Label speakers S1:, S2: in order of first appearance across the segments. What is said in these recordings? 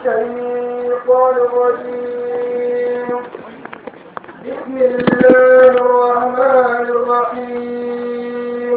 S1: الشيطان الرجيم بسم الله الرحمن الرحيم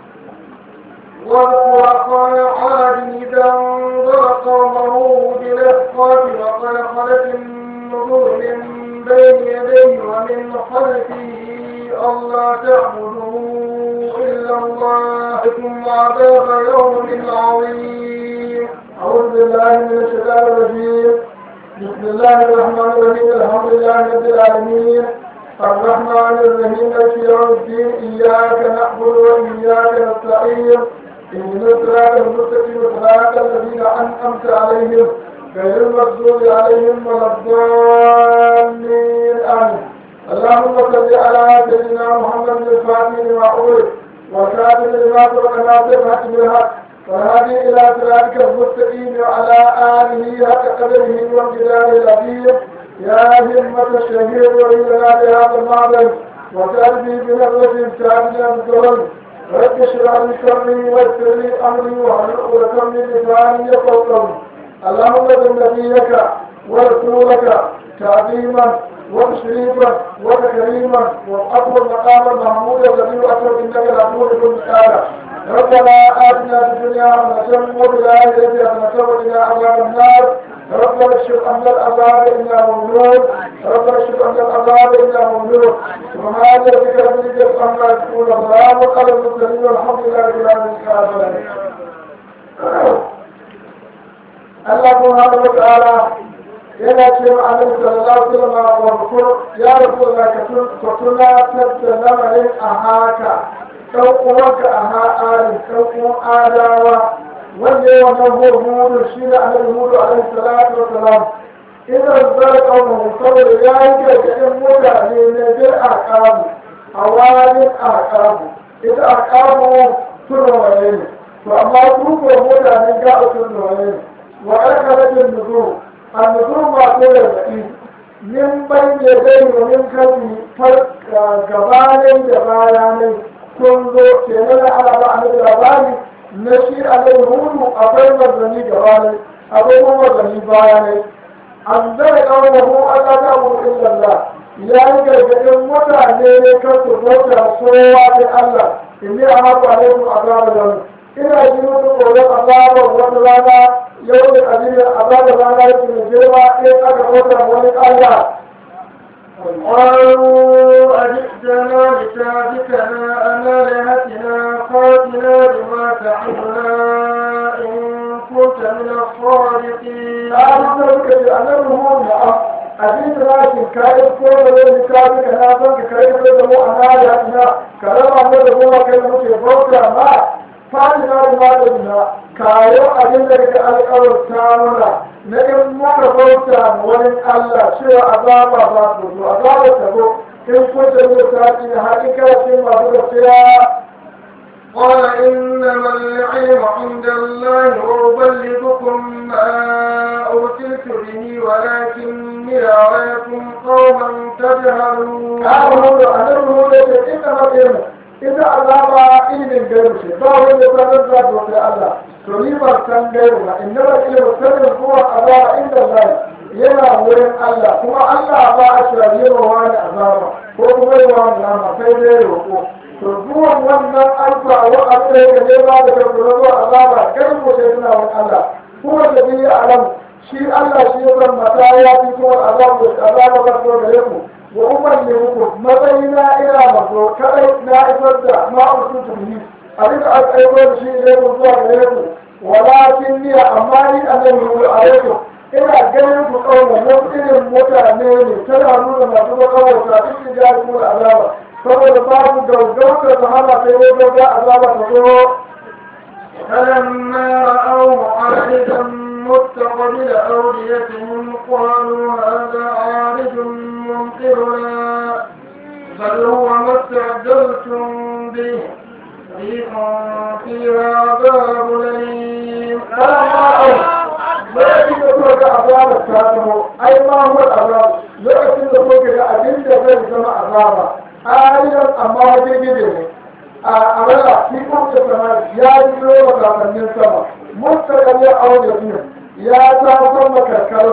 S1: واذكر عاد إذا انظر قومه بالإحقاف وقد خلت النذور من بين يديه ومن خلفه ألا تعبدوا إلا الله ثم عذاب يوم عظيم أعوذ بالله من الشيطان الرجيم بسم الله الرحمن الرحيم الحمد لله رب العالمين الرحمن الرحيم مالك يوم الدين إياك نعبد وإياك نستعين اهدنا الصراط المستقيم صراط الذين أنعمت عليهم غير المغضوب عليهم ولا الضالين آمين اللهم صل على سيدنا محمد الفاتح لما أغلق والكاتب لما سبق ناصر الحق بالحق والهادي إلى صراطك المستقيم وعلى آله حق قدره وامتداد العظيم يا همة الشهيد وإلنا بهذا المعبد وتأتي بنظرة سامية الظلم رب اشرح لي صدري ويسر لي أمري واحلل عقدة من لساني يفقهوا قولي اللهم اجعل نبيك ورسولك تعظيما وتشريفا وتكريما واطول مقاما محمودا الذي اكرم انك العفو بكل تعالى ربنا اتنا في الدنيا حسنه وفي الاخره حسنه وقنا عذاب النار ربنا اكشف عنا العذاب انا ممنون ربنا اكشف عنا العذاب انا ممنون سبحان ربك رب العزه عما يصفون وسلام على المرسلين والحمد لله رب العالمين الله سبحانه وتعالى yana ce wa annabi sallallahu alaihi wasallam wa kur ya rasulullah ka tun ka tuna tatta lamarin a haka dan uwanka a ha'ari dan uwan adawa wanda ya wannan hudu shi ne annabi hudu alaihi salatu wasalam idan zara kawo saboda ya yi gargaɗin mutane na bir a kamu a wani a kamu ita a kamu turwaye ne to amma su ko mutane ga turwaye ne wa ƙarƙarfin nuzuru annuzur masu gargaɗi min banye zai domin kafi gabanin da bayanai sun zo ke nuna ana ba a nufi labari na shi a zai hudu akwai mazani gabanin akwai kuma mazani bayanai an zai kawo mu Allah ta mu illallah ya yi gargaɗin mutane ne kan su bauta kowa da Allah in yi a haɓa alaikum azabar ina ji musu tsoron azabar wata rana yau da abin azabar rana yake mai girma in aka bauta wani Allah
S2: قالوا أجئتنا لتعبكنا عن آلهتنا فاتنا بما تعدنا إن كنت من الصادقين.
S1: قالوا لك أنه نعم abin da za ki kayan kowa da zai kawo ka na son ka kai da mu a nada na karama mu da mu kai da muke bauta ma fadina da madadina kayo abin da ka alƙawarta mana na in muka bauta wani Allah cewa azaba ba su zo azaba ta zo in kun da mu ta ci hakika ce masu gaskiya
S2: قال إنما العلم عند الله وأبلغكم ما أرسلت به ولكني أراكم قوما تجهلون.
S1: قالوا أنا أقول إنما العلم ita azaba ilimin gairu ce ba wanda sanar da ta wata Allah to ni ban san gairu ba inna ba ilimin sanin kuma azaba inda Allah yana wurin Allah kuma Allah ba a shirye ma wani azaba ko kuma yi wani nama sai dai roƙo to zuwan wannan alfa wa abin da ne ba da karɓar zuwa azaba gairu ko sai suna wani Allah kuma da biyu alam shi Allah shi ya san mata ya fi kuma azaba da azaba ba su da yanku wa umar ne muku matsayina ina mazo kadai na isar da ma'aikun tuni abin da aka aiko da shi ne ku zuwa gare ku walakin ni amma ni annabi ku alaikum ina ganin ku kauna mun irin mutane ne tana nuna masu makawata duk da jari ku azaba saboda babu gaugauta su hana sai ne gauga azaba ta zo
S2: فلما رأوه عارضا مستقبل أوديتهم قالوا هذا عارض ممطرنا بل هو ما استعجلتم به ريح فيها عذاب أليم
S1: lokacin da kuka ga azabar ta zamo ai ma huwa azab lokacin da kuka ga abin da zai zama azaba ayyukan amma wajen gide ne a rana shi kuma sama ya biyo wa kamannin sama mustaqal ya aure biyu ya ta san makarkara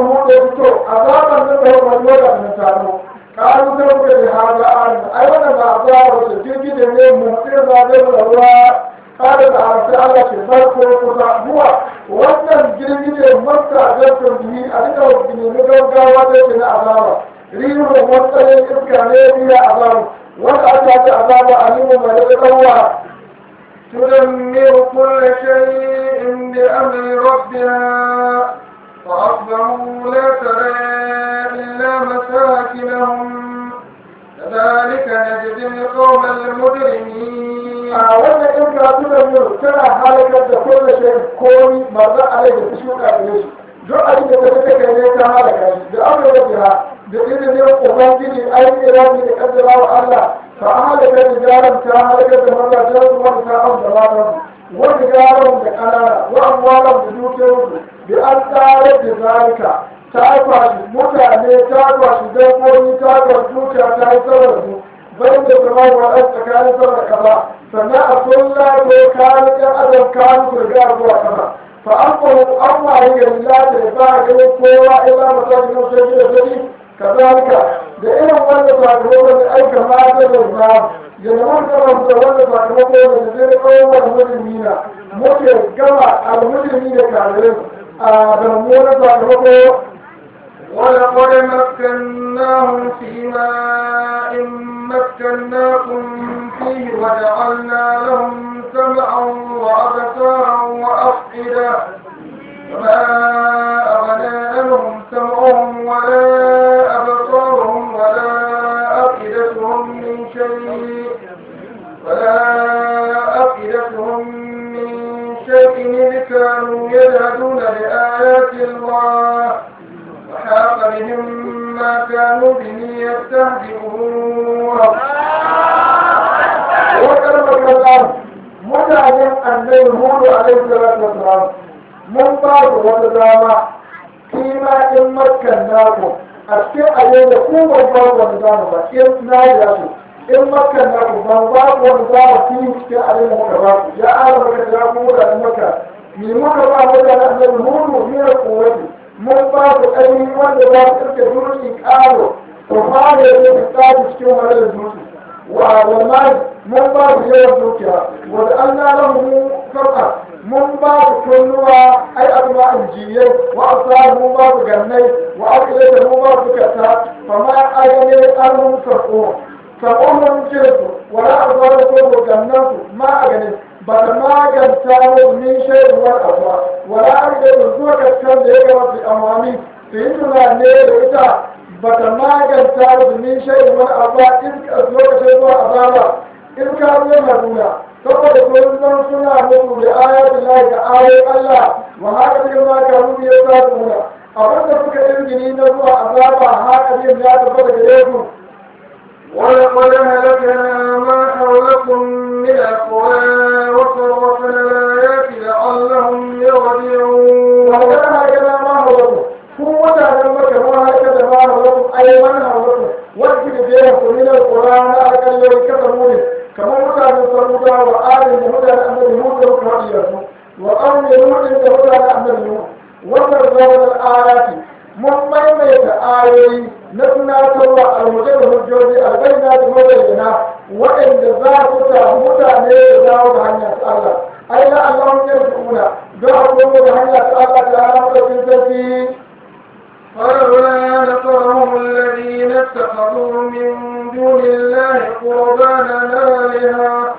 S1: hudu ya fito azaban nan da wani wani da taro kalu sai muka da haza an ai wannan ba azaba wace girgije ne mu tsira da da ruwa kada da arsa Allah ke farko kusa huwa wannan girgije masta zartun bihi a duka wakili na gaggawa da yake na azaba rihu matsayin iska ne biya azaba wanda aka ta azaba a nemo mai da ɗauwa
S2: تدمر كل شيء بأمر ربها فأصبحوا لا ترى إلا مساكنهم كذلك نجزي القوم المجرمين
S1: a wannan in ka tuna yau tana halakar da kowane shi komi maza a rai da su shuka da shi duk abin da ta take ne ta halaka shi da aka yi biha da izinin ubangiji ainihin rafi da kaddara wa Allah ta halaka da jaran ta halakar da mazajen su wanda ta amsa matan wanda jaran da kanana wa amwalan da dukiyarsu bi an tsara da zalika ta kwashi mutane ta kwashi dabbobi ta kwashi dukiya ta yi saboda su bayan da zama wa ɗan tsakanin sama da kasa sannan a sulla ko kayan ɗan adam kayan turga zuwa kasa fa an fahu an waye gari lati da ba a ganin kowa illa masakin wasu yake da sani kazalika da irin wanda sakamakon da aika mata da na yana mun gama da wanda sakamakon da zai kawo wani mujrimina muke gama al-mujrimi da kafirin a da mummunan sakamako
S2: ولقد مكناهم في ماء مكناكم فيه وجعلنا لهم سمعا وأبصارا وأفئدة فما أغنى عنهم سمعهم ولا أبصارهم ولا أفئدتهم من شيء ولا أفئدتهم من شيء إذ كانوا يجهدون بآيات الله وحاق بهم ما كانوا به يستهزئون
S1: وكلمة الله mutanen annabi hudu alaihi salatu wasalam mun ba ku wata dama kima in makkan naku a cikin ayyuka da ku ban ba ku wani dama ba in na yi su in makkan naku ban ba ku wani dama ku yi cikin ayyuka muka ba ku ya ala maka da ku mutanen makka ni muka ba mutanen annabi hudu ni da kuwati mun ba ku ainihin wanda za ku ɗauke dutse ƙaro ku fara yin tsari cikin wani dutse والمال من بعض يوم دوكيا وجعلنا له سمعا من بعض كلها أي أنواع الجيل وأبصار من بعض جني وأكلة من بعض كتا فما أغني أنهم سرقون سرقون جلد ولا أبصار كل جنة ما أغني بل ما جنتاه من شيء والأبصار ولا أغني زوجة كان ذلك في أمامي فإننا نير إذا bata maganta da min shayi wani abu in ka lokacin zuwa azaba in ka zo maduna saboda kullum suna mutu da ayatul lahi da ayoyin Allah wa haka ne ma ka rubi ya sa muna abin da suka irgini na zuwa azaba haka ne ya tabbata gare su
S2: ولقد هلكنا ما حولكم من القرى وصرفنا الآيات لعلهم يرجعون
S1: ولقد هلكنا ما حولكم ku mutanen maka ma haka da ma hawatu ai man hawatu wanda da ya ku min alquran akallai kada mu ne kamar mutanen samuda wa adin da mutanen annabi mu da ku hadiya su wa qawmi lut da mutanen annabi mu wannan zaman ayati mun maimaita ayoyi na tunatarwa almujal hujjoji albaina da mabayyana waɗanda za su samu mutane da dawo da hanyar Allah ai la Allah ya rubuta don a komo da hanyar Allah ta hana da sarki
S2: فلولا نصرهم الذين اتخذوا من دون الله قربانا آلهة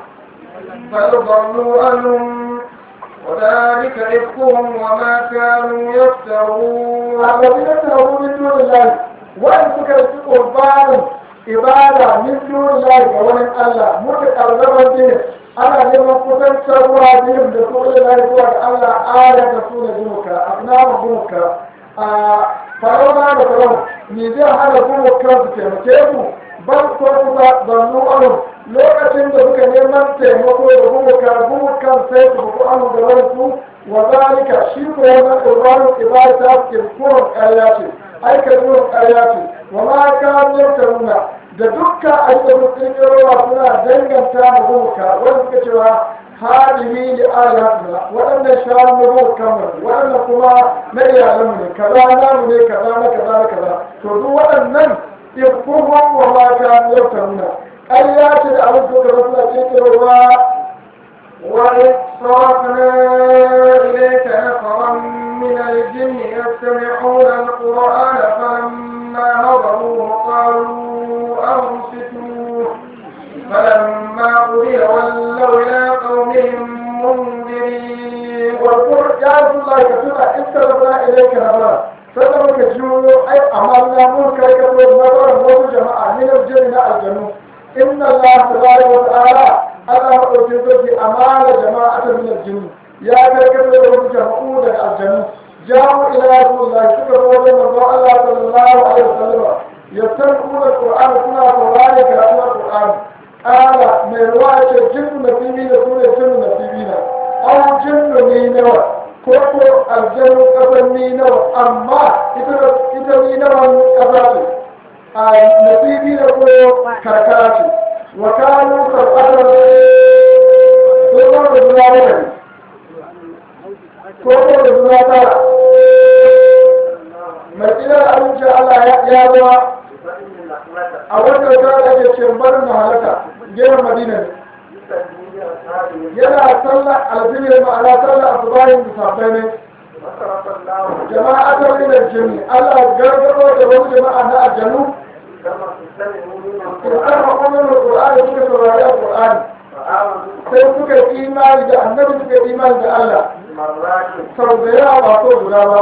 S2: فيضلوا عنهم وذلك إفكهم وما كانوا يفترون
S1: الذين اتخذوا من دون الله وإن سكرت قربان ibada min dunillahi ga wani Allah muka karzaban dinin ana neman kusantarwa biyun da su ilahi zuwa ga Allah aya da su da gumuka abnawa gumuka a farauna da farau ni zai hana gumuka su taimake mu ban ko kusa zannu anu lokacin da suka neman taimako da gumuka gumukan sai su buku anu da wani su wa zalika shi ko wannan qurbanin ibada kirkurin ƙarya ce aikatuwar ƙarya ce wa ma kaniyar taruna da dukkan ayyukan kirkirowa suna danganta ma gumuka wanda suka cewa hadihi li ayatina waɗannan shanu na bau kamar waɗannan kuma na iyalanmu ne kaza namu ne kaza na kaza na kaza to duk waɗannan ifkuhum wa ma kanu yaftaruna ƙarya ce da abin da suka suna kirkirowa
S2: وإذ صرفنا إليك نفرا من الجن يستمعون القرآن فلما هضروه قالوا أنصتوا فلما قضي ولوا إلى قومهم منذرين
S1: واذكر يا رسول الله كتبنا إذ صرفنا إليك نفرا sannan muka jiyo ai amalna mun kai ka so nazarin wasu jama'a min aljinni na aljannu inna Allah tabaraka wa ta'ala Allah madaukin sarki amana jama'a ta min aljinni ya kai ka so wasu jama'u daga aljannu jamu ila rasulullah suka zo wajen manzo Allah sallallahu alaihi wasallam yastami'una alquran suna saurare karatun alquran qala mai ruwa ce jinnu nasibi da sune jinnu nasibina aw jinnu ni nawa ko ko aljanu kasan ni nawa amma ita ita ni nawa kasa ce a nasibi da ko karkara ce wa kanu sarfatan ko ko da zuwa wani ko ko da zuwa tara mai tsirar abinci Allah ya zama a wannan kara da ke ce barin mahalata gehen madina ne yana sallar alfihir ma'ana sallar asubahin musafai ne jama'a ta min aljinni Allah gargaro da wasu jama'a na aljanu Qur'an ma kuma da Qur'ani suka saurari Qur'ani sai suka yi imani da annabi suka yi imani da Allah sau da yawa ba so guda ba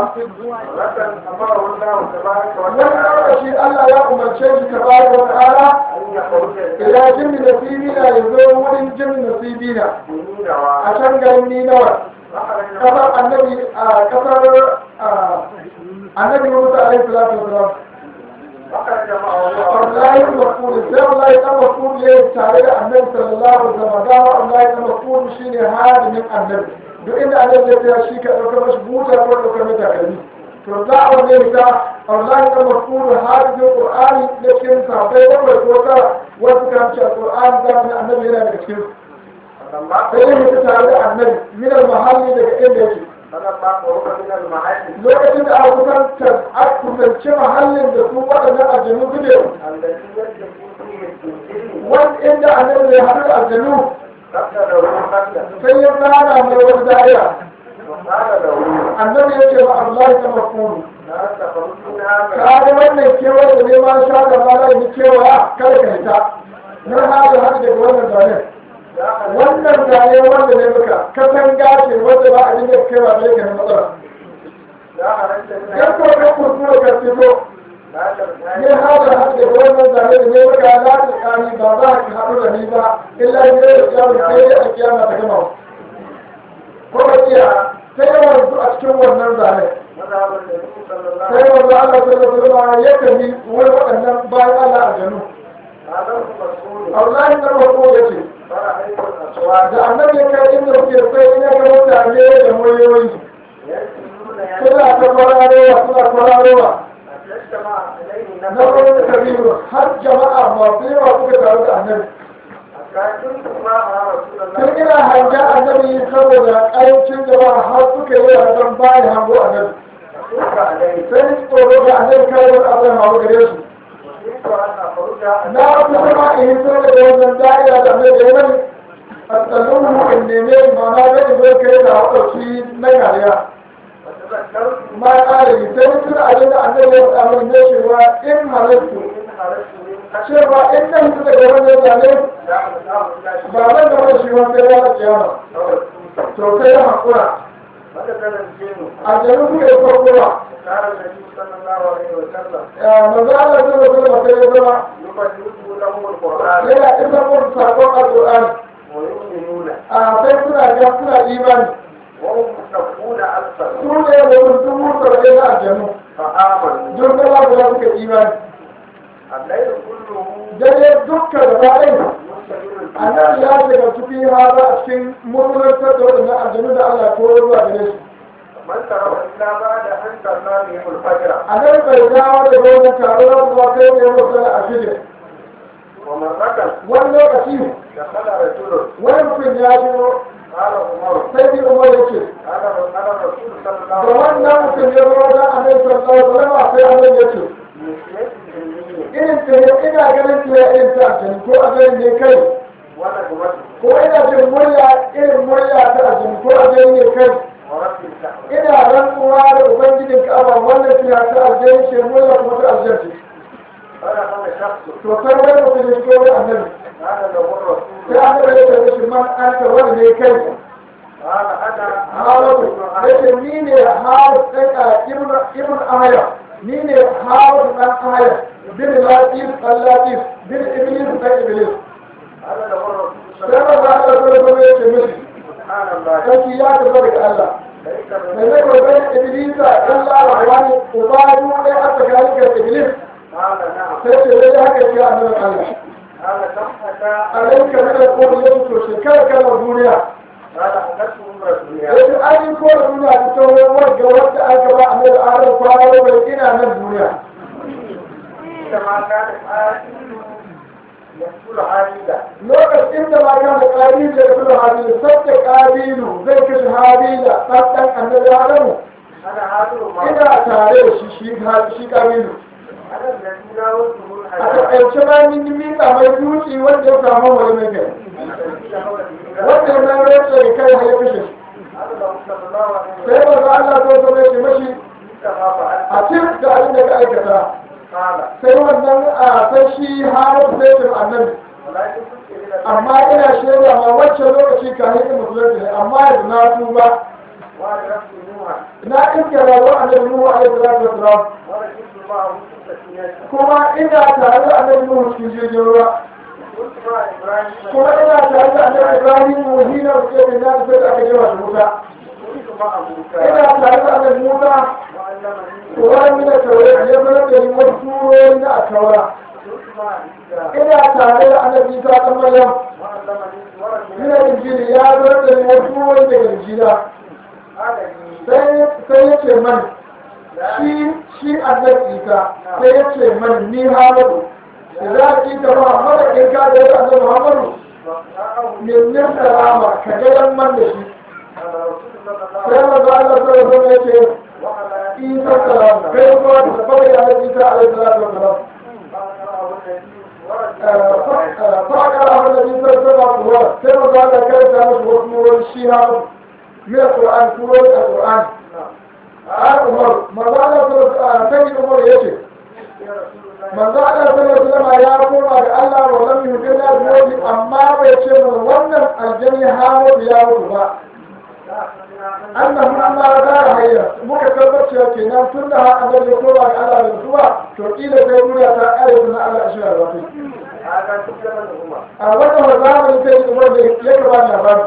S1: wani lokaci Allah ya umarce shi ta ba da ta'ala ila jin nasibina ya zo wurin jin nasibina a can garin ninawa kasar annabi a kasar annabi musa alaihi salatu wasalam Abdullahi ibn Mas'ud sai Abdullahi ibn Mas'ud ya tare da Annabi sallallahu alaihi wasallam da Abdullahi ibn Mas'ud shine hadimin Annabi duk inda Annabi ya tsaya shi ka dauka mashi buta ko dauka mai takalmi to za a wanne ta Abdullahi ibn Mas'ud hadimin Qur'ani da cikin sahabbai bakwai ko tara wasu kan ce Qur'ani da Annabi yana daga cikin sai ya mutu tare da Annabi min al-mahalli daga inda yake lokacin da aka kusantar aka kusanci mahallin da su waɗannan aljanu suke wani inda annabi ya haɗu da aljanu sai ya tsara mai wani da'ira annabi ya ce ma Allah ta mafuru ka ga wannan kewaye da neman shaƙa ba za yi kewaya kada ka hita na hada hada daga wannan zanen wannan zane wanda ne muka kasan gashi wanda ba a dinga kai ba da yake na matsala yan ko ka kurkura ka fito ne hada hada da wannan zane da ne muka na ta kani ba za ka haɗu da ni ba illa ne da kiyama sai dai a kiyama ta gama ko ba kiya sai yawan su a cikin wannan zane sai wanda Allah sallallahu alaihi wasallam ya kami wani waɗannan bayan Allah a janu Allah ya karɓo ya ce da annabi ya kai inda kuke sai ina ga mutane da muryoyi suna ta kwararowa suna kwararowa na wani kabiru har jama'a masu yawa suka taru da annabi tun ina hanga annabi saboda ƙarancin jama'a har suka yi wasan bayan hango annabi sai ni tsoro ga annabi kai wani abu da mamu gare su na wasu kuma in yi so da wannan da'ira da annabi ya mani asalin in neme mana zai zo kai da haƙoƙi na kariya ma ƙari sai mutum abin da annabi ya faɗa mai ne cewa in halattu cewa in nan su daga wannan zane ba zan gaba da shi wani sai ya kiyama to sai ya haƙura a jami ku ya farko ba manzo Allah sai da kuma sai ya zama yana isa mun sakon alƙur'ani a sai suna ga suna imani su ne da mutum saba'in na aljanu don da babu da suka imani dare dukkan da ba'in annabi ya shiga cikin hada a cikin murmurantar da waɗannan aljanu da Allah ko zuwa gare su annabi bai dawo da wannan taro na zuwa kai ne musu a shirya wani lokaci wani mutum ya shigo
S2: قال عمر
S1: sai bi umar ya ce
S2: قال قال الرسول صلى
S1: da
S2: الله عليه
S1: wannan mutum ya zo wajen annabi sallallahu alaihi wasallam sai annabi ya ce
S2: وسلم الجنين
S1: irin ta ina ganin ta irin ta aljani ko aljani ne kai
S2: ونجمته
S1: ko ina jin murya irin murya ta aljani ko aljani ne kai
S2: ورب الكعبة
S1: ina rantsuwa da ubangijin ka'aba wannan fiya ta aljani ce murya kuma ta aljani
S2: فدخل شخص
S1: to sai wani mutum ya shigo wani annabi
S2: قال له الرسول
S1: sai annabi ya ce shi man anta wani ne kai
S2: قال انا
S1: Haratu ya ce ni ne Haratu ɗan a ibn ibn Ahaya ni ne Haratu ɗan Ahaya bin Latif ɗan Latif bin Iblis ɗan Iblis
S2: قال له الرسول صلى
S1: sai
S2: الله
S1: ba za a zama zama ya ce mishi
S2: سبحان الله
S1: sarki ya tafi daga Allah
S2: ليس
S1: mai zai kogai Iblisa ɗan larabawa ne uba ne a tsakanin ga Iblis
S2: قال نعم
S1: sai ce zai haka ce a nan Allah
S2: قال كم اتى
S1: alaika min al-qawli yau to shekara kana duniya
S2: قال حدثته امرة الدنيا
S1: yace an yi ko da duniya ta tawo wadda wadda aka ba a mai adam kwana bai ina nan duniya
S2: عندما كانت آية يقول حديدا
S1: lokacin da ma kana kabilu da kuma habilu sabta kabilu zai kashe habila ɗan annabi adamu
S2: انا حاضر معه
S1: ina tare da shi shi shi kabilu
S2: انا الذي ناولته
S1: a
S2: الحياة
S1: taƙaice ma min yi miƙa mai dutse wanda ya samu wani mai kai
S2: الذي نهض به
S1: wanda ya mai rantsa da kai har ya kashe shi
S2: هذا لو صلى الله عليه
S1: sai
S2: وسلم
S1: ba Allah ko so mai mashi
S2: كما فعلت
S1: a cikin da abin da ka aikata
S2: قال
S1: sai wannan a sai shi har sai ta annabi
S2: ولكن كنت الى
S1: amma ina shaida ma wacce lokaci kafin in musulunci ne amma yanzu na tuba
S2: وعلى نفسي نوحا
S1: na iske rayuwar annabi Nuhu alaihi salatu wasalam
S2: وركبت معه ست سنين
S1: kuma ina tare da annabi Nuhu cikin jirgin ruwa
S2: كنت مع ابراهيم
S1: kuma ina tare da annabi Ibrahim hina da ke da sai da aka jefa shi wuta
S2: كنت مع موسى
S1: ina tare da annabi Musa
S2: وعلمني
S1: Ƙuran mina taure ya zama da ni wasu turori na a taura
S2: كنت مع عيسى
S1: ina tare da annabi Isa ɗan Maryam
S2: وعلمني ورد
S1: mina injili ya zama da ni wasu turori daga injila
S2: قال لي
S1: sai sai ya ce mani shi shi annabi Isa sai ya ce mani ni Hamadu idan ki ta Muhammadu in ka da annabi Muhammadu
S2: وقرأه
S1: min yin salama ka ga yan man da shi
S2: على رسول الله صلى
S1: sai
S2: الله عليه
S1: manzo Allah sallallahu alaihi wasallam ya ce
S2: وعلى
S1: Isa salam kai kuma da sabbi ya Isa alaihi salatu wasalam
S2: فقرأه النبي ورد
S1: فأقرأ النبي صلى الله عليه وسلم كما قال كيف مش وصول الشيها من القرآن سورة القرآن قال عمر ما قال سيد عمر يجي
S2: يا رسول الله
S1: ما قال صلى الله عليه وسلم يا قوم الله ولم يهدنا الموت أما بيتشم ونم الجني هامد يا رب annahu amma da hayya muka tabbace kenan tun da har annabi ya koma ga Allah da zuwa to kila sai duniya ta kare da Allah shi da wato
S2: هذا كل من هو
S1: a wannan zamani sai kuma da ya gaba da labari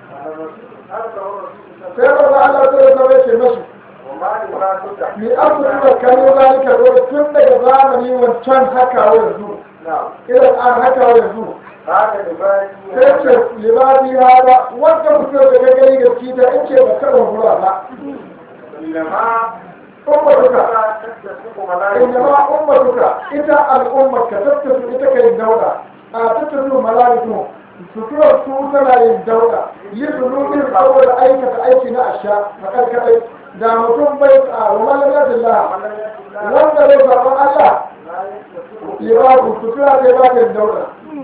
S2: هذا هو الرسول صلى الله عليه
S1: sai ba Allah sai ya zama ce mashi
S2: وما لما
S1: ni an kuma kano zalika da tun daga zamani wancan haka wa yanzu
S2: نعم
S1: idan an haka wa yanzu
S2: هذا لبادي
S1: sai ce libadi hada wanda mutum da ka gani gaski ta in ce ba taɓa hura ba
S2: إنما
S1: ummatuka
S2: تتصدق ملائكة
S1: innama ummatuka ita al'ummar ka tattasu ita kai dauda a tattasu malaiku suturar su tana yin dauda yi zunubin saboda aikata aiki na asha a karkadai da mutum bai a wani lalillah wanda bai zaɓen Allah libabu sutura zai ba ta yin dauda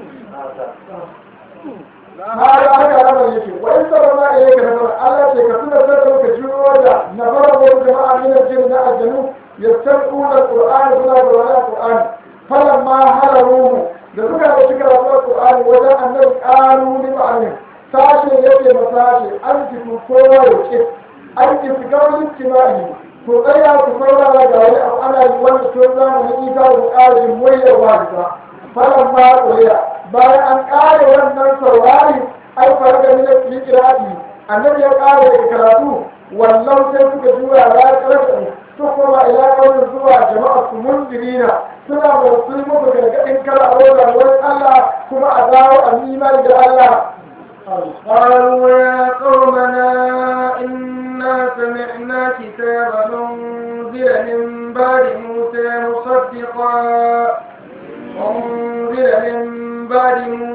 S1: har aka ramar yake wa in sabon ma iya ka nasara Allah ce ka tuna sai da muka jiro da na fara wasu jama'a min aljin na aljanu yastaquna alquran suna da wani alquran falan ma hararuhu da suka da suka rabu alquran wajen annabi qalu li ma'anin sashe yake masashe an ki kowa ya ce an ki fi kawai ijtimai to tsaya ku saurara ga wani abu ana yi wanda to zamanin isa da ƙarin wayarwa da falan ma ƙuriya bayan an ƙare wannan saurari ai fara da minar likirati annabi ya ƙare daga karatu wallau sai suka jura ya karasa su koma ila kawai zuwa jama'a su mundirina suna masu muku gargaɗin kala a wajen wani Allah kuma a dawo a imani da Allah
S2: قالوا يا قومنا إنا سمعنا كتابا أنزل من بعد موسى مصدقا أنزل من بعد موسى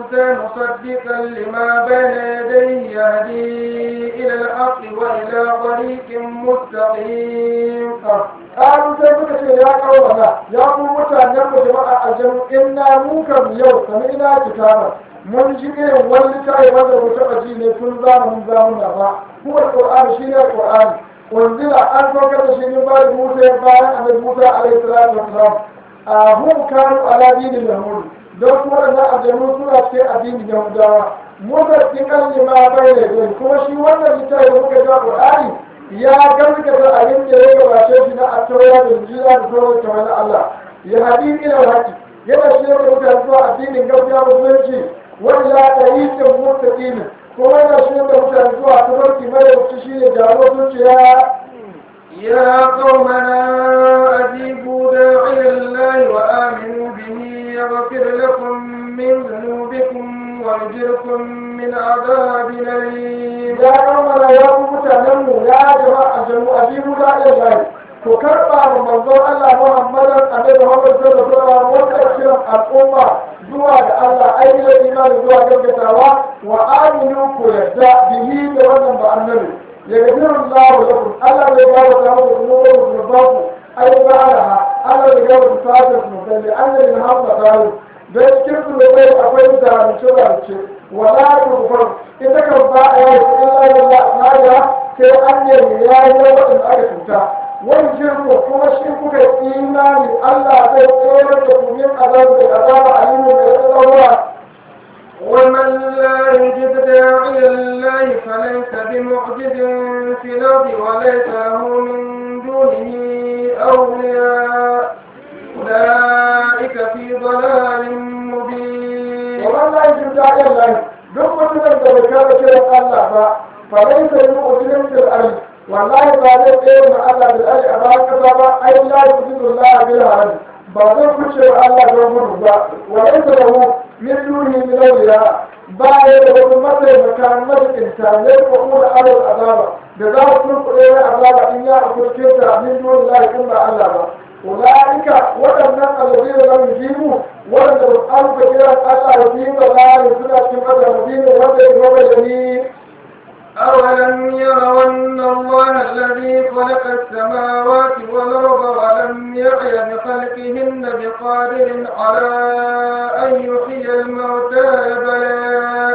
S2: موسى مصدقا لما بين يديه يهدي إلى الحق وإلى طريق مستقيم
S1: ƙaru sai suka ce ya kawo mana ya ku mutanen mu jama'a a jam inna mu kam yau sami ina kitaba mun ji irin wani littafi wanda mu taɓa ji ne tun zamanin zamuna ba kuma qur'ani shi ne qur'ani wanzila an saukar da shi ne bayan musa bayan annabi musa alaihi salatu wassalam a hum kanu ala dinin yahudi don su waɗannan aljanu suna cikin addinin yahudawa musa cikin lima bai da kuma shi wannan littafi da muka ga qur'ani ya gaskata abin da ya gabace shi na attaura da jira da sauran kamar na Allah ya haɗi ila haƙi yana shi da mutane zuwa addinin gaskiya musulunci wani ya ɗari da mutaƙinin kuma yana shi da mutane zuwa tabarki mara wuce shi ne jaro zuciya
S2: يا قومنا أجيبوا داعي الله وآمنوا به يغفر لكم من ذنوبكم ويجركم من عذاب أليم
S1: ya kammala ya ku mutanenmu ya jama'a jamu ajibu da ilahi ku karɓa wa manzon Allah Muhammadan Annabi Muhammad sallallahu alaihi wasallam wanda kiran al'umma zuwa ga Allah ainihin imani zuwa gaggatawa wa aminu ku yadda bihi da wannan ba annabi ya gafiru Allah lakum Allah zai gawo ta muku zunuban ku zunubanku ai ba alaha Allah zai gawo ta fata ku mutalli annabi Muhammad sallallahu alaihi don cikin su bai akwai zalunce-zalunce wala tukufar ita kan ba a yi illa illa tsada sai an nemi ya yi waɗanda aka cuta wani jirgo kuma shi kuka imani Allah zai tsere da kumin azabu da azaba a yi mai tsawarwa
S2: ومن لا يجد داعي الله فليس بمعجز في الأرض وليس له من دونه أولياء أولئك في ضلال مبين
S1: ومن لا يجب داعي الله duk mutumin da bai kama kiran Allah ba fa dai sai mu ujirin fil ardi wallahi ba zai tsere ma Allah bil ardi a bayan kasa ba ai la yujidu Allah bil harami ba zai kuce wa Allah don gudu ba wa laysa lahu min duni min awliya ba ya da wani mataimaka majikinta ne ko kuma alal azaba da za su turkuɗe na azaba in ya akurke ta min duni Allah in ba Allah ba أولئك وأن الذين لم يجيبوا وأن ألف كلا أتى يجيب لا يسنى كما المدين وأن يجيب
S2: أولم يروا أن الله الذي خلق السماوات والأرض ولم يعي بخلقهن بقادر على أن يحيي الموتى بلى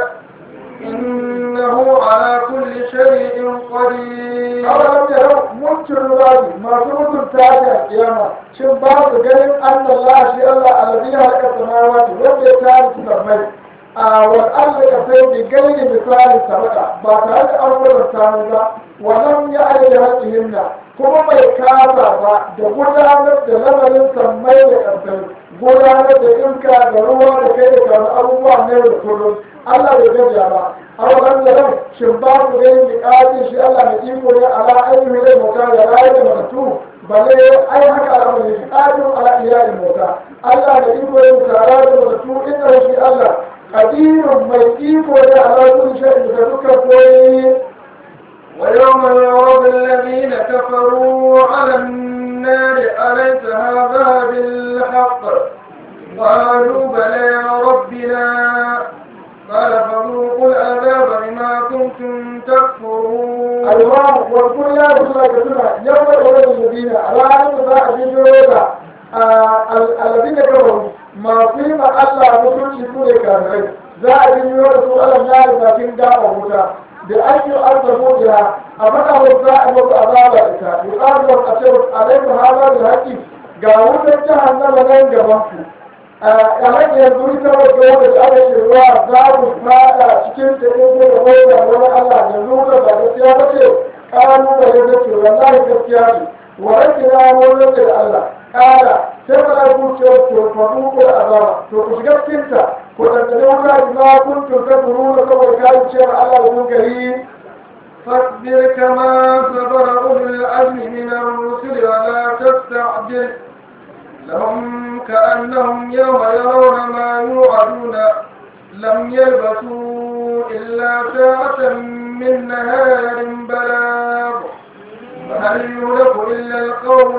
S2: إنه على كل شيء قدير
S1: أولم يروا منكر الله ما سمت تاج القيامة شن بعض قال أن الله شيء الله الذي خلق السماوات وأن يتعالى سمي والأرض كفين بغير مثال سبقا بعد أول الثانية ولم يعي بحقهن kuma bai kasa ba da gudanar da lamarin sammai da ƙarfai gudanar da iska da ruwa da kai da karu abubuwa na da kullum Allah bai gajiya ba a wannan da ran shin ba ku gani da ƙasin shi Allah mai iko ne ala ainihin rai mota da rayu da mutu balle ai haka al'amari shi ƙasin ala iyalin mota Allah da iko ne tara da mutu inda shi Allah kadirun mai iko ne ala kulli shay'in da dukkan koyi
S2: ويوم يعرض الذين كفروا على النار أليس هذا بالحق قالوا بلى يا ربنا قال فذوقوا العذاب بما كنتم تكفرون
S1: الإمام والكل يا رسول الله كتبنا يوم الأولى الذين على أن ذا أجيبوا الذين كفروا ما فيما الله مسلم شكور كافرين ذا أجيبوا رسول الله النار لكن دعوا موسى بأن يؤذبوا بها أمنه الزائم وأذاب إتا يقال لهم أشرف عليكم هذا بالحق قالوا جهنم لن جبنكم kamar yanzu ita wadda wadda ta aka ce ruwa za mu fada cikin ta in da wadda wani Allah yanzu da ba gaskiya ba ce kanu da ya zace wallahi gaskiya ce wa rakina wani da Allah kala sai ba za ku ce to fa ku ko azaba to ku shiga cikin ta ko da da wuta ina kun to ta duru da kawai kai ce ma Allah da mun gari
S2: فاصبر كما صبر أولو العزم من الرسل ولا تستعجل لهم كأنهم يوم يرون ما يوعدون لم يلبثوا إلا ساعة من نهار بلاغ فهل يهلك إلا القوم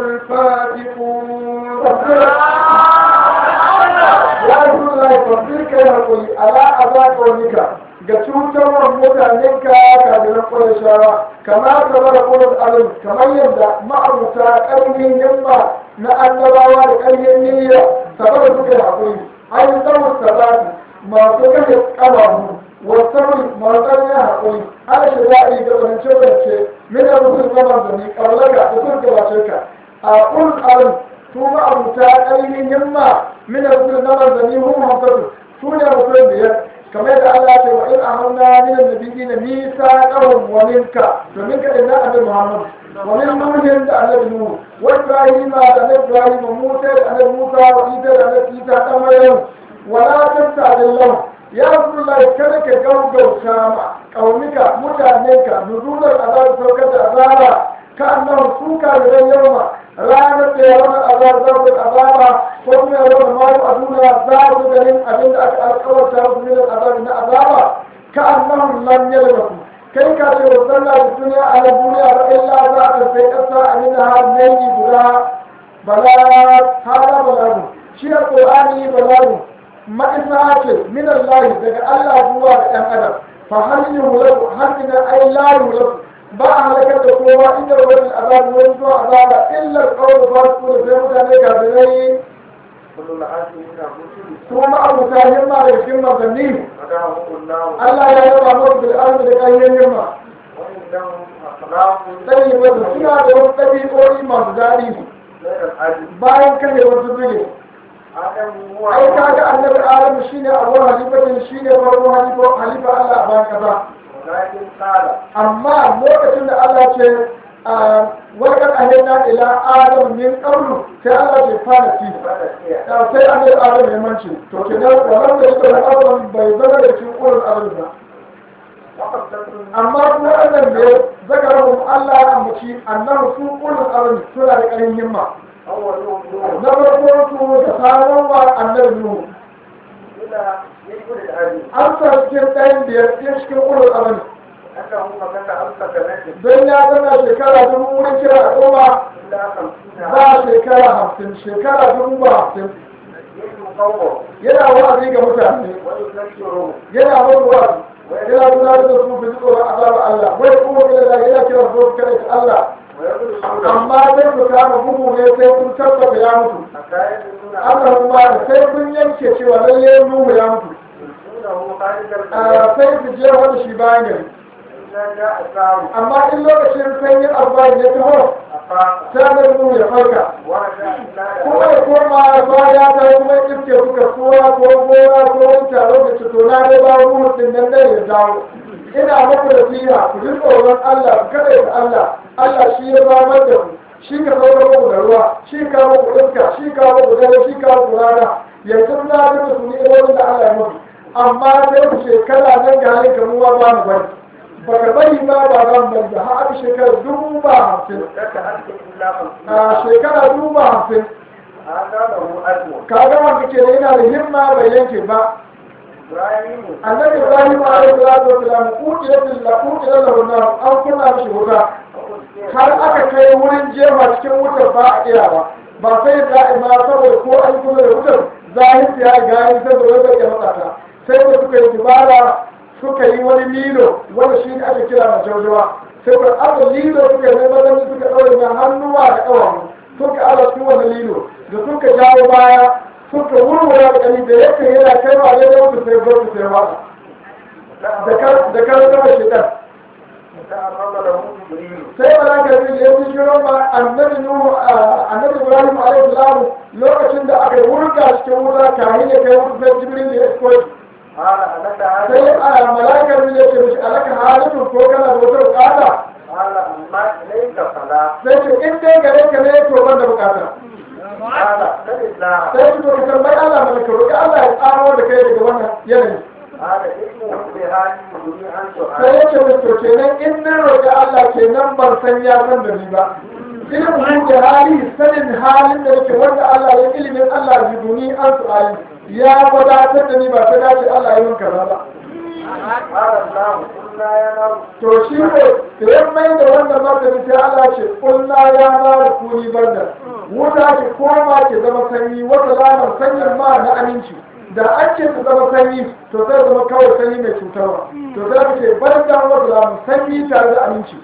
S2: الفاتقون
S1: ya rasu da ya fasir kai hakuri ala ƙaunika ga cutarwar mutanenka kafiran ƙwarishawa kama kamar ƙwarar alim kamar yadda ma'abuta ƙarfin yamma na annabawa da ƙarfin niyya saboda suka yi haƙuri an yi tsawon sabati masu kashe ƙabahu wasu masu ƙarfin haƙuri ana shiga a yi gabanance-gabanance min da mutum zama da ni ƙaunaka da sun gabace ka a ƙun alim su ma'abuta ƙarfin yamma min da mutum zama da ni hun hamsatu su ne mutum biyar kamar da Allah ce wa in amanna min annabiyyin mithaqahum wa minka to minka inna annabi Muhammad wa min nuhin da annabi Nuh wa Ibrahim da annabi Ibrahim wa Musa da annabi Musa wa Isa da annabi Isa dan Maryam wa la tasta'dil lahum ya Rasulullah kada ka gaugauta ma kaunika mutanenka nuzular azab saukar da azaba ka annahu suka da yawma ranar da ya wani azab zabin azaba ko kuma ya wani mayu a duniya za su ganin abin da aka alkawarta musu min azabi na azaba ka annahum lam yalbasu kai ka ce wa sallah da duniya a na duniya ba illa za ka sai kasa a min har nayi guda bala hada balagu shi alqur'ani balagu ma'isa ce min Allah daga Allah zuwa ga ɗan adam fa hal yulaku hal ina ay la yulaku ba a halakar da kowa inda wani azabi wani zuwa azaba illa alqawl fasiqu da sai mutane kafirai kuma abuta himma da cikin manzanni Allah ya yaba musu bil ardi da kayan himma sai yi wasu suna da wasu ɗabi'o'i masu daɗi bayan kare wasu zuge ai kaga annabi adamu shine abu halifatin shine farko halifa halifa Allah a bayan kasa amma lokacin da Allah ce wakar ahina ila adam min qablu sai Allah ce fara fi sai annabi adam ya manci to kenan wannan da yake da adam bai zama da cikin ulul azmi ba amma kuma wannan da zakarahum Allah ya ambaci annahu su ulul azmi suna da ƙarin himma na farko su da sabon wa annabi nuhu an sa cikin ɗayan biyar cikin ulul azmi don ya zana shekara dubu wurin kira a goma ba shekara hamsin shekara dubu ba hamsin yana wa'azi ga mutane yana wani wa'azi yana gudanar da su fi tsoron azabar Allah wai kuma gina da yana kira su kare ta Allah amma sai ku kama bugu ne sai kun tabbata ya mutu Allah kuma da sai kun yanke cewa lalle Nuhu ya mutu sai ku je wani shi bayan gari amma in lokacin sanyin albayin ya taho sai da mu ya farka kuma ya koma baya ta kuma iske suka kowa ko gora ko wani taro da cito na dai ba mu din nan da ya dawo ina muku da fiya ku ji tsoron Allah ku kada da Allah Allah shi ya samar da ku shi ka saukar muku da ruwa shi ka muku iska shi ka muku dare shi ka muku rana yanzu na ga su ne da Allah ya muku amma sai ku shekara nan ga halin kamuwa ba mu bari baka bari ma ba ran ban da har shekara dubu ba hamsin a shekara dubu ba hamsin kaga wanda ke yana da himma bai yanke ba annabi ibrahim alaihi salatu wasalam kutila billah kutila lahu nar an kunna mishi wuta har aka kai wurin jefa cikin wutar ba a iya ba ba sai da'ima saboda ko an kula da wutar zahiri ya gani saboda wanda ke matsata sai da suka yi dubara suka yi wani lilo wanda shi ne ake kira majaujawa sai ka aka lilo suka yi mazan suka ɗaure na hannuwa da ƙawamu suka ala su wani lilo da suka jawo baya suka wurwura da ƙani da yake yana kai wa daidai wata sai gwamnati sai wata da kan kama shekar sai malaka zai ya ji shirin ma annabi nuhu annabi ibrahim alaihi salam lokacin da aka wurga cikin wuta kahin ya kai wuta sai jibril ya iskoyi sai a malakar ne ce mishi alaka halittu ko kana da wata bukata sai ce in dai gare ka ne to ban da bukata sai ce to ka tambayi Allah mai ka roƙi Allah ya tsaro da kai daga wannan yanayi sai ya ce mai to kenan in na roƙi Allah kenan ban san ya san da ni ba ilimin da hali sanin halin da yake wanda Allah ya ilimin Allah ya duni an su ayi ya wadatar da ni ba ta dace Allah ya yi kaza ba. To shi ne da ya mai da wannan martani sai Allah ce kulla ya na da kuni banda wuta ki koma ki zama sanyi wata lamar sanyin ma na aminci da an ce su zama sanyi to sai zama kawai sanyi mai cutarwa to sai aka ce bari da wasu lamu sanyi tare da aminci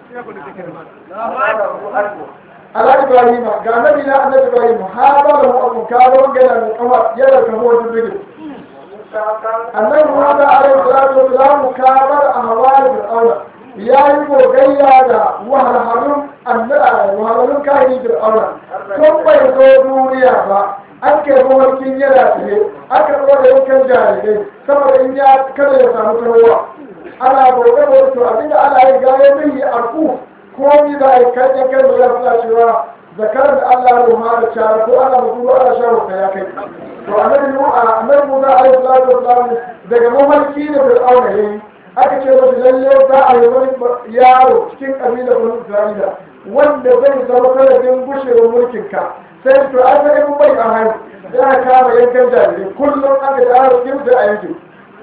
S1: ala ibrahim ga annabi na annabi ibrahim ha ba da mu ka ga wangana mai kawa yana ka ho da dige annabi muhammad alaihi salatu wasalam ka bar ahwal fir'auna yayi gogayya da wahalhalun annabi wahalhalun kai fir'auna tun bai zo duniya ba an kai mawarkin yana tsaye aka zo da yankan jarirai saboda in ya kada ya samu tarowa ana bauta da to abinda ana yi gaya zai yi arku ko ni da ai kan ya kai da suna cewa zakar da Allah ya ma da cara ko ana mutu ana shawo ka ya kai to annabi mu annabi Musa alaihi salatu wasallam daga mawarki da Fir'auna yayi aka ce masa lalle za a yi wani yaro cikin kabilar Bani Isra'ila wanda zai zama sanadin gushewar mulkinka sai to an sai mun bai a hannu ya kama yankan jarirai kullum aka da arzikin sai a yanke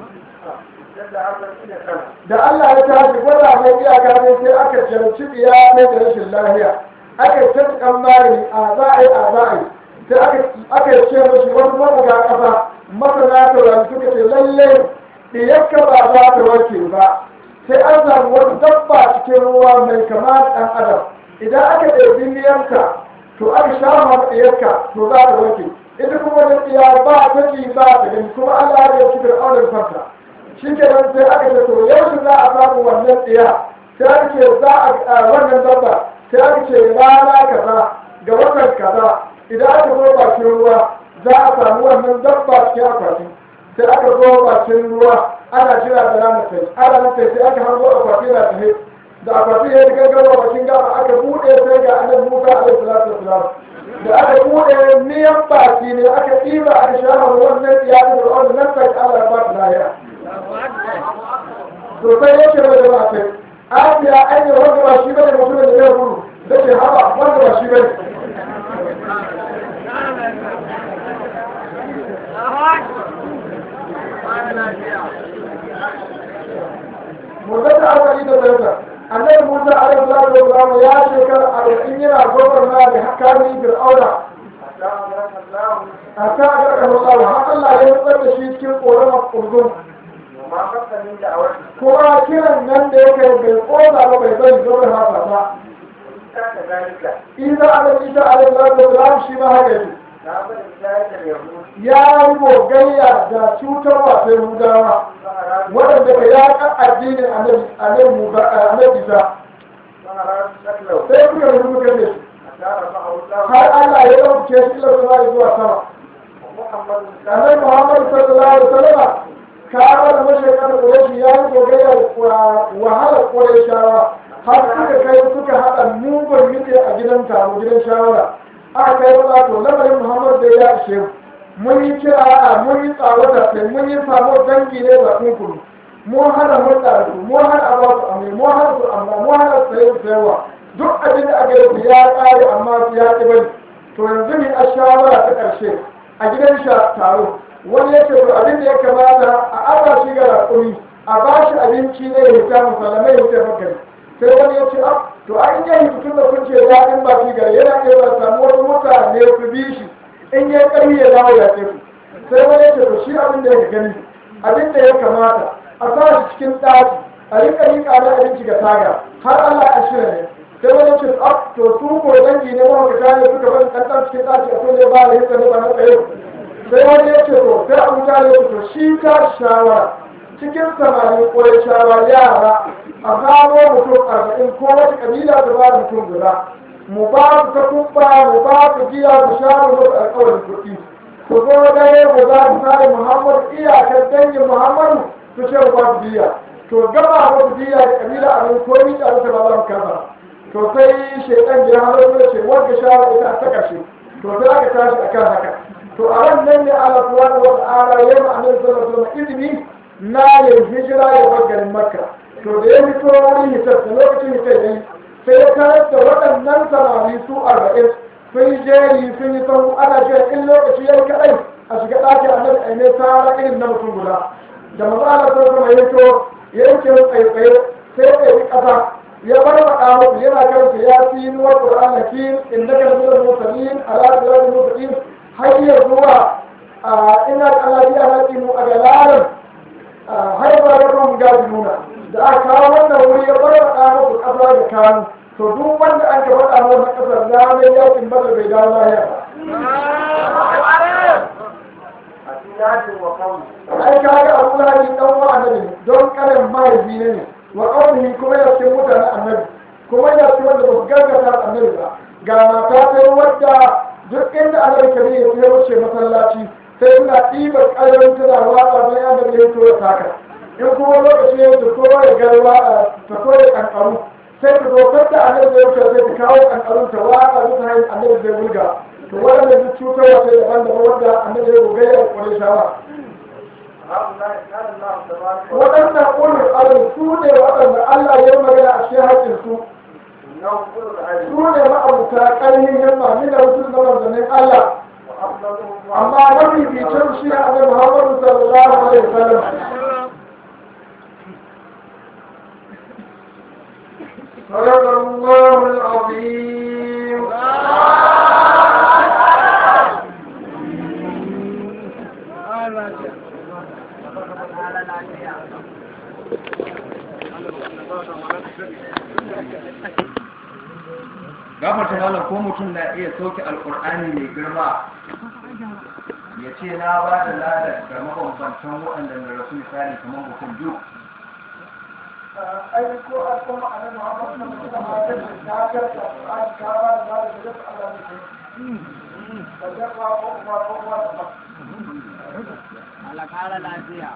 S1: da Allah ya tashi gwada mai iyaka ne sai aka jarci biya mai da rashin lahiya aka yi tattalin magani a za'ai a za'ai sai aka yi ce mashi wani mabuga ƙasa masana taurari suka ce lallai ɗiyakka ba za ta warke ba sai an samu wata dabba cikin ruwa mai kama da ɗan adam idan aka ɗebi miyanta to aka sha ma ɗiyarka to za ta warke ita kuma wani ɗiya ba ta ji ba ta gani kuma Allah ya ci fir'aunar fanta shi ke nan sai aka ce to yaushe za a samu wannan ɗiya sai aka ce za a wannan dabba sai aka ce rana kaza ga watan kaza idan aka zo bakin ruwa za a samu wannan dabba cikin akwati sai aka zo bakin ruwa ana jira da ranar sai ana nan sai aka hango akwati na tafe da akwati ya riga gaba bakin gaba aka buɗe sai ga annabi Musa alaihi salatu wasalam da aka buɗe miyan baki ne aka ɗiba aka shahar wannan iyalin da wannan nan sai Allah ya ba ta lahiya to sai yake da ba sai Asiya ai wanda ba shi bane mutumin da zai gudu da ke haba wanda ba shi bane Musa ta aka yi da zai annabi Musa alaihi salatu wa salam ya shekara arba'in yana gwagwarmaya da hakamin Fir'auna a ta ga Allah har Allah ya nutsar da shi cikin ƙoramar ƙurgun kuma kiran nan da yake bai ƙoza ba bai zai zo da haka ba Isa alaihi Isa alaihi salatu wa salam shi ma haka yake ya yi gogayya da cutarwa sai Yahudawa waɗanda ka yaƙa addinin annabi Musa annabi Isa sai kuka rubu kan shi har Allah ya ɗauke shi ila sama zuwa sama annabi Muhammad sallallahu alaihi wasallam ka da mashaikan Quraysh ya yi gogayya wahalar Qurayshawa har suka kai suka haɗa mugun miji a gidan taro gidan shawara aka kai wata to lamarin Muhammad da ya ishe mu mun yi kira a mun yi tsawata sai mun yi samu dangi ne ba kunkuru mun hana hulɗa da su mun hana a ba su amai mun hana su amma mun hana sayen sayarwa duk abin da aka yi ya ƙare amma su ya ƙi bari to yanzu ne a shawara ta ƙarshe a gidan sha taro wani ya ce to abin da ya kamata a aba shi ga raƙumi a ba shi abinci ne ya hita musallamai ya hita magani sai wani ya ce to an yi tun da kun ce daɗin baki gare yana iya ba samu wani mutane su bi shi in ya ƙarfi ya dawo ya ce sai wani ya ce to shi abin da ya gani abin da ya kamata a sa shi cikin ɗaki a rika rika na abinci ga taga har Allah a shirya ne sai wani ya ce to su ko dangi ne mahaukata ne suka bari ɗanɗan cikin ɗaki a kulle ba da hitsa ne ba na tsaye sai wani ya ce to sai abu ta ne to shi ta shawara cikin samari ko ya shawara yara a samo mutum arba'in ko wata kabila ta ba da mutum guda mu ba su ta kubba mu ba su giya su sha mu musu alƙawarin kuɗi ku zo dare mu za su sare muhammadu iyakar dangin muhammadu su ce mu ba su biya to gaba musu biya da kabila a nan ko ni da ta ba zan kasa to sai shaitan ya halar da ce wanda shawara ita ta kashe to sai aka tashi akan haka to a ran nan ne Allah subhanahu wa ta'ala ya ma annabi sallallahu alaihi wasallam izini na yin hijira ya bar garin makka to da ya fito wurin hitar da lokacin hitar yayi sai ya tarar da waɗannan samari su arba'in sun yi jeri sun yi sahu ana jiya in lokaci ya yi kaɗai a shiga ɗakin annabi a ne tara irin na mutum guda da maza na sun kuma ya to ya yanke mu tsaye sai ya yi ƙasa ya bar faɗa musu yana karanta ya fi nuwar ƙur'an hakim innaka laminal mursalin ala siratal mustaqim har ya zuwa ina da alabiya na mu a galarin har ba da ruwan gaji nuna da aka kawo wannan wuri ya bar da musu ƙasa da kanu to duk wanda an ka faɗa mu na ƙasar ya mai yakin bada bai dawo lahiya ba ai ka ga abu lahi dan wa annabi don karin mahaifi ne ne wa qawlihi kuma ya ce mutane annabi kuma ya ce wanda ba su gaggata annabi ba ga mata sai wadda duk inda annabi kare ya sai wuce masallaci sai suna ɗibar ƙayoyin tana watsa don yadda da ya tura taka in kuma lokaci ya ta kowa ya garwa ta koya ƙanƙaru sai ta zo kanta annabi zai wuce sai ta kawo ƙanƙarun ta watsa bisa hanyar annabi zai wulga to waɗanda duk cutarwa sai daban-daban wanda annabi ya gogaya da ƙwarai shawa waɗannan ƙulun alin su ne waɗanda Allah ya magana a cikin haƙƙinsu su ne ma'abuta ƙarfin yamma ni da wasu na manzannin Allah amma mafi bicin shi a da Muhammadu sallallahu alaihi wasallam
S2: صدق الله العظيم
S3: gafarta malam ko mutum na iya sauke alkur'ani mai girma ya ce na ba da ladar ga mabambantan waɗanda na rasu misali kamar mutum biyu
S1: ai ko a kuma a nan Muhammadu sallallahu alaihi wasallam ta karta an kara da da da Allah ne da da ba ko ba ko ba
S4: Allah kara lafiya.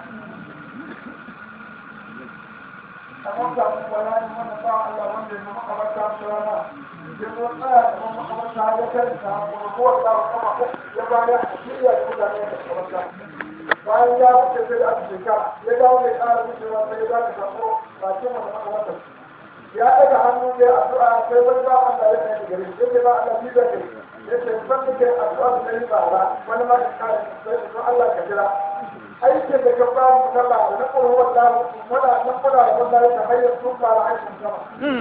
S1: kamar da mu bayani mana ba Allah wanda ya maka barka da rana ya zo tsaya da maka barka ya karanta ko ko da kuma ya ba da shirya da mutane da barka bayan ya fice sai da aka shekara ya dawo mai ƙara wucewa sai ya zaka samu bakin wanda maka wata ya daga hannu ne addu'a sai wani ba Allah ya kai gare shi sai ba Allah bi da kai ya ce ban da kai addu'a da kai ba ba wani ma ka kare sai to Allah ka jira aikin da ka ba mu sallah da na ƙoro wallahi muna nan muna da wallahi ta hanyar tuka da aikin sama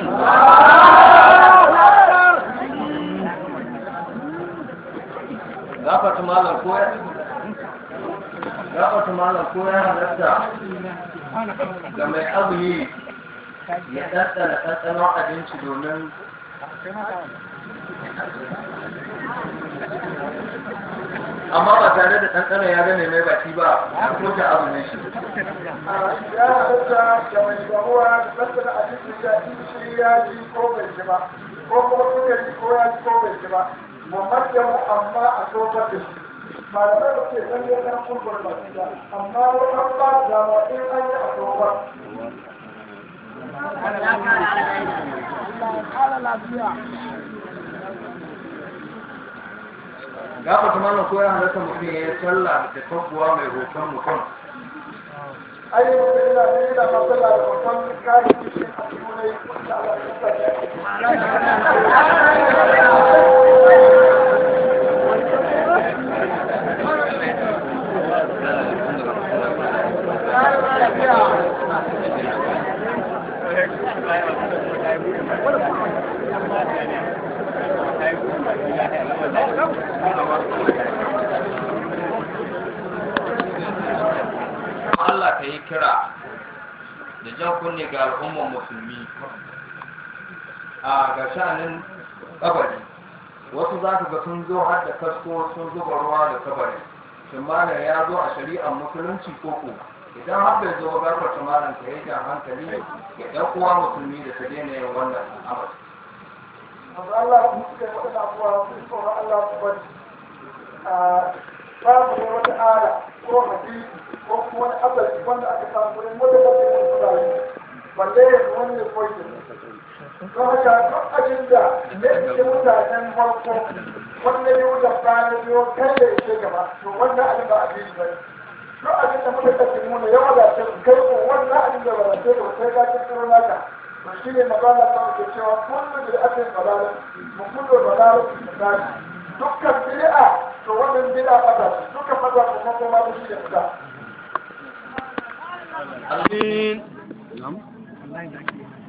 S3: gafarta malam ko ya gafarta malam ko ya halatta ga mai azumi ya ɗanɗana ɗanɗanon abinci domin amma ba tare da ɗanɗanon ya gane mai baki ba ko ta azumin shi
S1: ya halatta da mai damuwa da tattara abinci ya ji shi ya ji ko bai ji ba ko kuma suka ji ko ya ji ko bai ji ba mamman yamu amma a tofar da shi malamai da ke san ya san kurkur ba su ba amma wani an ba da dama in an yi a tofar
S3: gafarta malam ko ya halatta mutum ya yi sallah da tabbuwa mai hoton mutum
S1: ai mutum yana ne yana matsala da hoton kayan cikin a cikin ne da Allah ya sa
S3: Allah ka yi kira da jan kunne ga al'ummar musulmi a ga shanin kabari wasu za ka ga sun zo har da kasko sun zuba ruwa da kabari shin malam ya zo a shari'ar musulunci ko ko idan har bai zo ga kwata malam ka yi jan hankali ga ɗan uwa musulmi da ta daina yin wannan al'amari
S1: amma Allah mu suka yi waɗanda abuwa su tsoron Allah su bari a babu ne wata ala ko hadisi ko kuma wani asali wanda aka samu wurin wanda ba su yi tsari balle ya zo wani ya koyi don haka duk abin da ya ce mutanen farko wanda ya wuce bayan biyo kai da ya gaba to wannan abin ba abin ba ne duk abin da muka kashe mu ne ya wadace kai ko wannan abin da wadace ba sai ka kirkiro naka to shi ne magana ta ke cewa kullu bil akin balala mu kullu balala misali dukkan bid'a to wannan bid'a fata dukkan fata kuma kuma da shi ne fita
S3: Amin.
S4: Na'am.